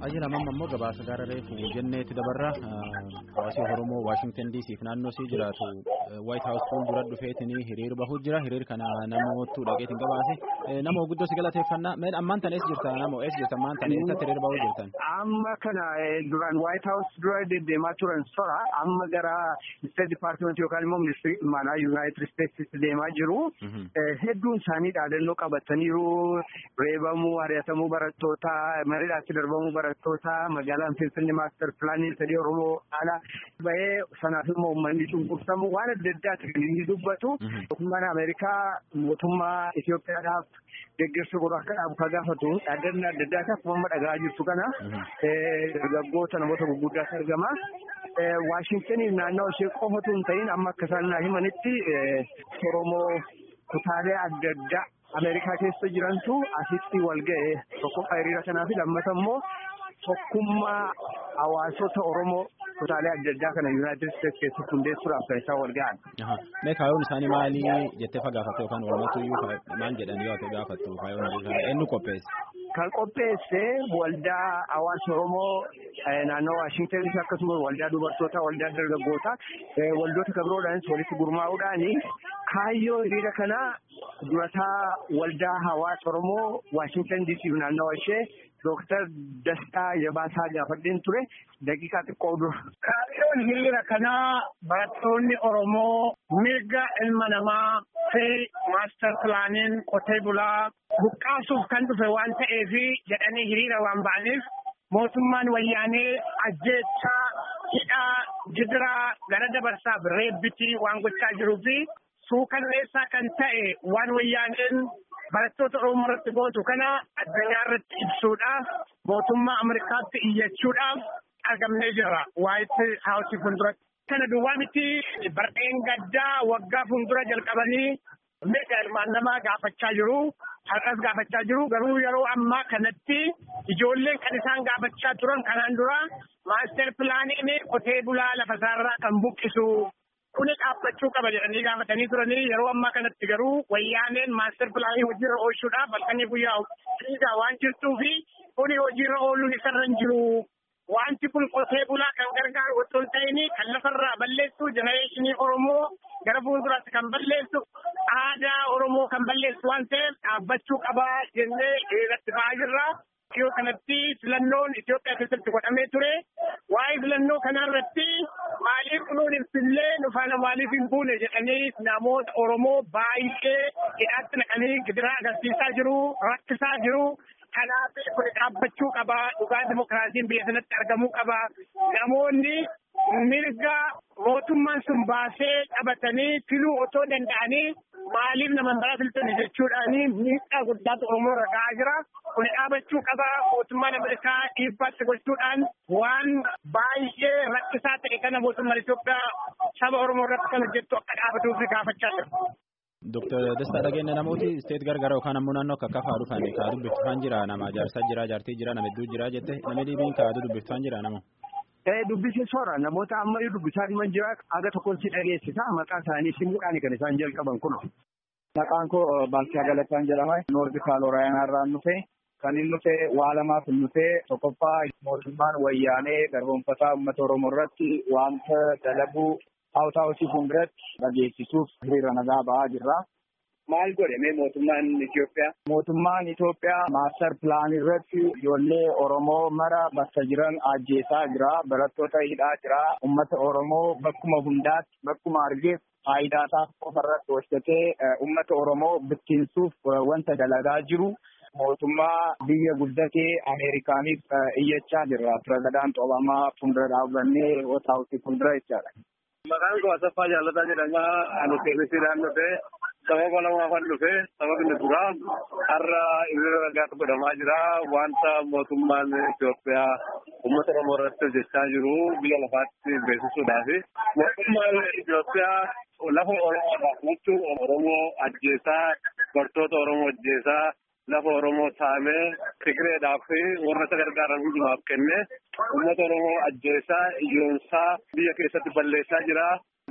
Ajila mamma immoo gabaasa gaara reefu jenneetti dabarra hawaasi Oromoo Waashingtan DC fi naannoo isii jiraatu White House fuuldura dhufeetiin hiriir bahuu jira. Hiriir kana namoottu dhaqeetiin gabaase. Nama guddoo si galateeffannaa. Meen ammaan tan eessa jirta? Nama eessa jirta? Ammaan tan eessatti hiriir bahuu jirtan? Amma kana duraan White House dura deddeemaa turan sora amma gara State Department yookaan immoo ministirii dhimmaanaa United States deemaa jiru. Hedduun isaanii dhaadannoo qabataniiru. Reebamuu, ari'atamuu barattootaa, mariidhaatti darbamuu barattootaa, magaalaan Finfinnee maaster pilaanii sadii Oromoo haala bahee sanaaf immoo uummanni cunqursamu waan adda addaati kan inni dubbatu. Mootummaan Ameerikaa mootummaa Itoophiyaadhaaf deeggarsa godhu akka dhaabu ka gaafatu dhaadannoo adda addaa akkuma dhagaa jirtu kana dargaggoota namoota gurguddaatu argama. Waashingtaniif naannoo ishee qofatu hin ta'in amma akka isaan naa himanitti Oromoo kutaalee adda addaa Ameerikaa keessa jirantu asitti wal ga'e tokkoffaa hiriira kanaa fi lammata immoo tokkummaa hawaasota Oromoo kutaalee adda addaa kana Yuunaayitid Isteetsi keessatti hundeessuudhaaf kan isaan wal ga'an. Mee kaayyoon isaanii maali jettee fagaafatte yookaan walumatuyyuu maal jedhan yoo ta'e gaafattu kaayyoon isaanii eenyu qopheesse? Kan qopheesse waldaa hawaasa Oromoo naannoo Waashingtanitti akkasumas waldaa dubartootaa, waldaa dargaggootaa, waldoota kan biroodhaanis walitti gurmaa'uudhaani kaayyoo hiriira kanaa durataa waldaa hawaasa Oromoo Waashingtan DC naannawaa ishee Dooktar Dastaa Yabaasaa gaafadheen ture daqiiqaa xiqqoo dura. Kaayyoon hiriira kanaa barattoonni Oromoo mirga ilma namaa fi maaster pilaaniin qotee bulaa buqqaasuuf kan dhufe waan ta'eef jedhanii hiriira waan ba'aniif mootummaan wayyaanee ajjeechaa hidhaa gidiraa gara dabarsaaf reebbitii waan gochaa jiruu fi suukanneessaa kan ta'e waan wayyaaneen barattoota Oromoo irratti gootu kana addunyaa irratti ibsuudhaaf mootummaa Ameerikaatti iyyachuudhaaf argamnee jirra waayit haawusii fuulduratti. Kana duwwaa miti bardeen gaddaa waggaa fuuldura jalqabanii mirga ilmaan namaa gaafachaa jiru. Har'as gaafachaa jiru garuu yeroo ammaa kanatti ijoolleen kan isaan gaafachaa turan kanaan dura maaster pilaaniin qotee bulaa lafa isaarraa kan buqqisu kuni dhaabbachuu qaba jedhanii gaafatanii turanii yeroo ammaa kanatti garuu wayyaaneen maaster pilaanii hojiirra oolchuudhaaf halkanii guyyaa dhiigaa waan jirtuu fi kuni hojiirra ooluun isarra hin jiru. Wanti kun qotee bulaa kan gargaaru otoo hin ta'in kan lafarraa balleessu jenereeshinii Oromoo gara fuulduraatti kan balleessu aadaa Oromoo kan balleessu waan ta'eef dhaabbachuu qabaa jennee irratti ba'aa jirra. Yoo kanatti filannoon Itoophiyaa keessatti godhamee ture. Waa'ee filannoo kanarratti maaliif kunuun ibsillee nufaana maaliif hin buune jedhanii namoota Oromoo baay'ee hidhaatti naqanii gidiraa agarsiisaa jiru, rakkisaa jiru. Kanaaf kun dhaabbachuu qaba. Dhugaa dimokiraasiin biyya sanatti argamuu qaba. Namoonni mirga mootummaan sun baasee qabatanii filuu otoo danda'anii maaliif nama biraa filtan jechuudhaani miidhaa guddaatu Oromoo irra ga'aa jira. Kun dhaabachuu qaba. Mootummaan Ameerikaa dhiibbaatti gochuudhaan waan baay'ee rakkisaa ta'e kana mootummaan Itoophiyaa saba Oromoo irratti kan hojjettu akka dhaabatuuf gaafachaa jira. Dooktar Dastaa Dhageenya namooti isteet gargara yookaan ammoo naannoo akka kafaa dhufan kaa dubbiftaan jira nama jaarsaa jira jaartii jira nama hedduu jira jette namni dhibiin kaa dubbiftaan jira nama. Ee dubbisee soora namoota amma dubbisaa dhiman jira aga tokkoon si dhageessisa maqaa isaanii simuudhaan kan isaan jalqaban kun. Maqaan koo Baalchaa Galataan jedhama. Noordi Kaaloraayinaa irraa dhufe. Kan inni dhufe waa lamaaf hin dhufe tokkoffaa mootummaan wayyaanee garboonfataa uummata Oromoo irratti wanta dalaguu Haawutaa Haawusii fuulduratti dhageessisuuf hiriira nagaa ba'aa jirra. Maal godhame mootummaan Itoophiyaa? Mootummaan Itoophiyaa maaster pilaanii irratti ijoollee Oromoo mara bakka jiran ajjeesaa jira. Barattoota hidhaa jira. Uummata Oromoo bakkuma hundaatti bakkuma argeef faayidaa isaa qofarratti hojjetee uummata Oromoo bittinsuuf wanta dalagaa jiru. Mootummaa biyya guddatee Ameerikaaniif iyyachaa jirra. Pirezidaant Obamaa fuuldura dhaabbannee Haawutaa Haawusii fuuldura jechaadha. Maqaan koo Asaffaa Jaalataa jedhama. Ani seerisiidhaan dhufe sababa lamaafan dhufe sababni duraa har'a hiriira nagaatu godhamaa jira. Wanta mootummaan Itoophiyaa uummata Oromoo irratti hojjechaa jiru biyya lafaatti beeksisuudhaaf. Mootummaan Itoophiyaa lafa Oromoo bulchuu Oromoo ajjeesaa bartoota Oromoo ajjeesaa lafa Oromoo saamee Tigireedhaaf warra isa gargaaran hundumaaf kenne uummata Oromoo ajjeesaa iyyoonsaa biyya keessatti balleessaa jira.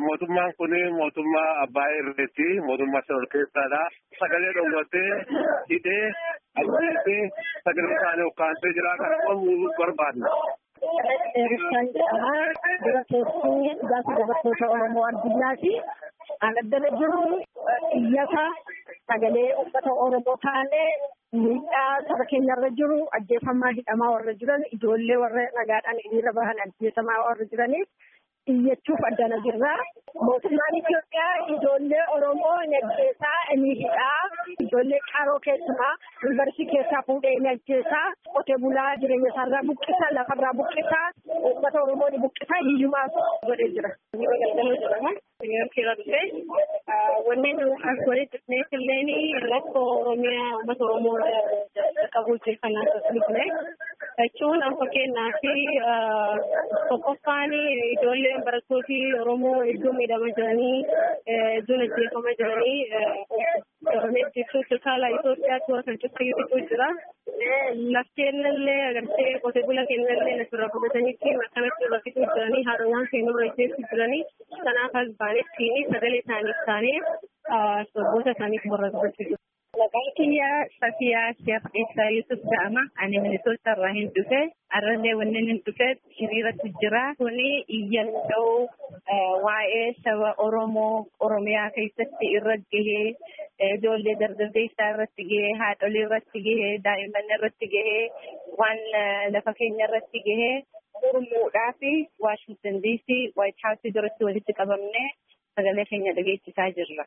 Mootummaan kun mootummaa abbaa irreetti mootummaa shoror keessaadha. Sagalee dhowwatee hidhee ajjeesee sagalee isaanii ukkaamsee jira kan dhowwuu barbaadna. Eebbisan jedhama. Dura keessi dhugaatii dubartoota Oromoo addunyaati. Kan addana jiru iyyata sagalee uummata Oromoo taanee miidhaa saba keenyarra jiru ajjeefamaa hidhamaa warra jiran ijoollee warra nagaadhaan hiriira bahan ajjeesamaa warra jiraniif iyyachuuf addana jirra. Mootummaan Itoophiyaa ijoollee Oromoo ni ajjeesaa ni hidhaa ijoollee qaroo keessumaa yuunivarsiitii keessaa fuudhee ni ajjeesaa qotee bulaa jireenya isaarraa buqqisa lafarraa buqqisa uummata Oromoo ni buqqisa hiyyumaaf godhee jira. Wanneen as walitti dhufneef illee rakkoo Oromiyaa uummata Oromoo qabuuf kan asirratti jechuun akka kennaa fi tokkoffaan ijoolleen barattooti Oromoo iddoo miidhamaa jiranii iddoon ajjeefamaa jiranii Oromiyaa jechuun saala Itoophiyaatti warra kan cuffayyuu jira. Lafteen illee agartee qotee bula keenya illee asirraa fudhatanii fi akkanatti irra fixuu jiranii haadhawwan keenya irra ajjeessu jiranii kanaaf as baanetti sagalee isaaniif taanee sirboota isaaniif morra dubbachuu Maqaan kiyya Safiyaa Sheekh Isaa Yusuf jedhama. Ani Minisoota irraa hin dhufe. Arrallee wanneen hin dhufe hiriiratu jira. Kuni iyyannoo waa'ee saba Oromoo Oromiyaa keessatti irra gahee ijoollee dargaggeessaa irratti gahee haadholii irratti gahee daa'imman irratti gahee waan lafa keenya irratti gahee mormuudhaa fi Waashingtan DC Waayit Haawusii duratti walitti qabamnee sagalee keenya dhageessisaa jirra.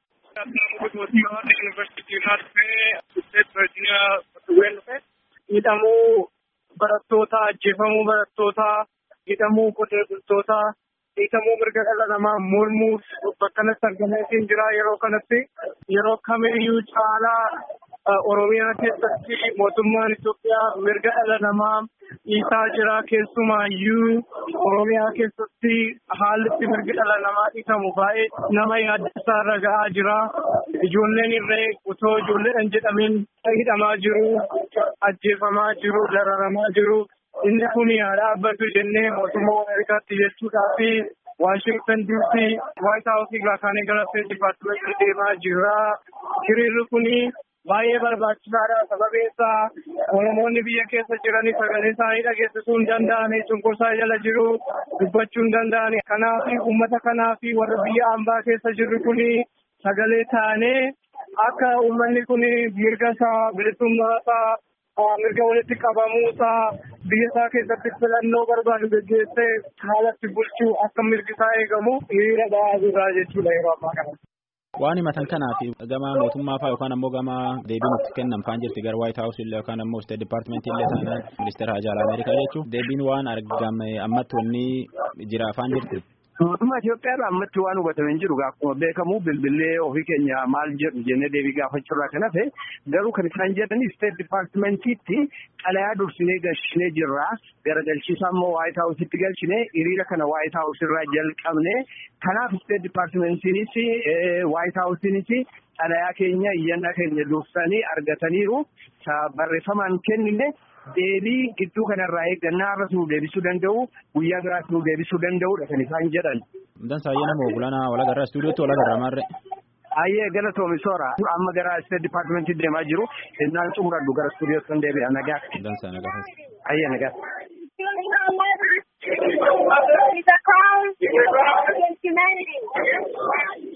hidhamuu barattoota ajjeefamuu barattoota hidhamuu qotee bultoota hiikamuu mirga dhala namaa mormuuf bakkanatti argameetiin jira yeroo kanatti yeroo kamiyyuu caalaa oromiyaa keessatti mootummaan Itoophiyaa mirga dhala namaa dhiisaa jira keessumaayyuu oromiyaa keessatti haalli itti mirgi dhala namaa dhiitamu baay'ee nama yaaddeessaa irra ga'aa jira ijoolleen irree otoo ijoolleedhaan jedhamin hidhamaa jiru ajjeefamaa jiru dararamaa jiru inni kun haa dhaabbatu jennee mootummaa ameerikaatti jechuudhaa fi waashingtan diisii waayit haawusii irraa kaanee gara steet dipaartimentii deemaa jira hiriirri kuni baay'ee barbaachisaadha sababiin isaa oromoonni biyya keessa jiranii sagalee isaanii dhageessisuu hin danda'an cunqursaa jala jiru dubbachuu hin danda'an kanaaf uummata kanaaf warra biyya ambaa keessa jirru kuni sagalee taanee akka uummanni kun mirga isaa bilisummaa isaa mirga walitti qabamuu isaa biyya isaa keessatti filannoo barbaadu gaggeessee haalatti bulchuu akka mirgi isaa eegamu hiriira ba'aa jirra jechuudha yeroo ammaa kana. Waan himatan kanaaf gama mootummaa fa'aa yookaan ammoo gama deebiin itti kennan fa'aan jirti gara White House illee yookaan ammoo State Department illee taanaan ministeera hajaa Ameerikaa jechuun deebiin waan argame ammatti wanni jira fa'aan jirti. Mootummaa Itoophiyaa ammatti waan hubatame hin jiru akkuma beekamu bilbilee ofii keenya maal jedhu jennee deebii gaafachuurraa kan hafe garuu kan isaan jedhani State Departmentiitti xalayaa dursinee galchinee jirra garagalchiisaa immoo White Houseitti galchine hiriira kana White House irraa jalqabne kanaaf State Departmentiinis White Houseinis xalayaa keenya iyyannaa keenya dursanii argataniiru barreeffamaan kennine deebii gidduu kanarraa eeggannaa irra nu deebisuu danda'u guyyaa biraas nu deebisuu danda'udha kan isaan jedhan. Dansa ayyana moo bulana walagarraa istuudiyootti walagarraa maarre. Ayyee galatoomi soora amma gara State Departmentii deemaa jiru innaan xumuradhu gara istuudiyootti deebi'a nagaa. Dansa nagaa. Ayyee nagaa. He's a crime against humanity.